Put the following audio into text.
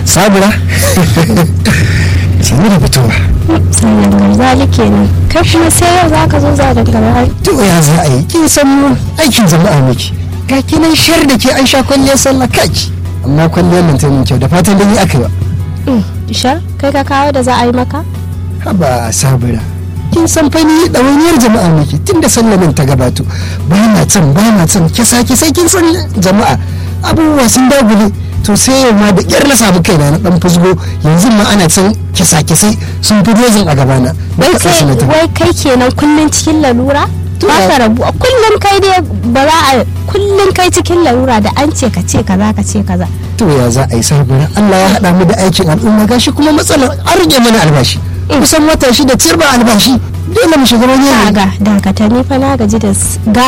sabura sanu da fitowa sannan garzali kenan kai kuma sai yau za ka zo za da garzali to ya za a yi kin san mu aikin jama'a miki ga kinan shar da ke an sha kwalliyar sallah kaki amma kwalliyar nan ta min kyau da fatan da ni aka yi ba ishar kai ka kawo da za a yi maka haba sabura kin san fa ni ɗawainiyar jama'a miki tun da sallamin ta gabato ba na can ba na can kisa sai kin san jama'a abubuwa sun dagule to sai yau ma da ƙyar na samu kaina na ɗan fusgo yanzu ma ana can kisa kisai sun fi dozin a gabana wai kai wai kai kenan kullun cikin lalura ba ka rabu kullun kai dai ba za a kullun kai cikin lalura da an ce ka ce kaza ka ce kaza to ya za a yi sabura Allah ya haɗa mu da aikin al'umma gashi kuma matsalar an rage mana albashi kusan wata shida ciyar ba albashi dole mu shiga wani ga dakata ni fa na gaji da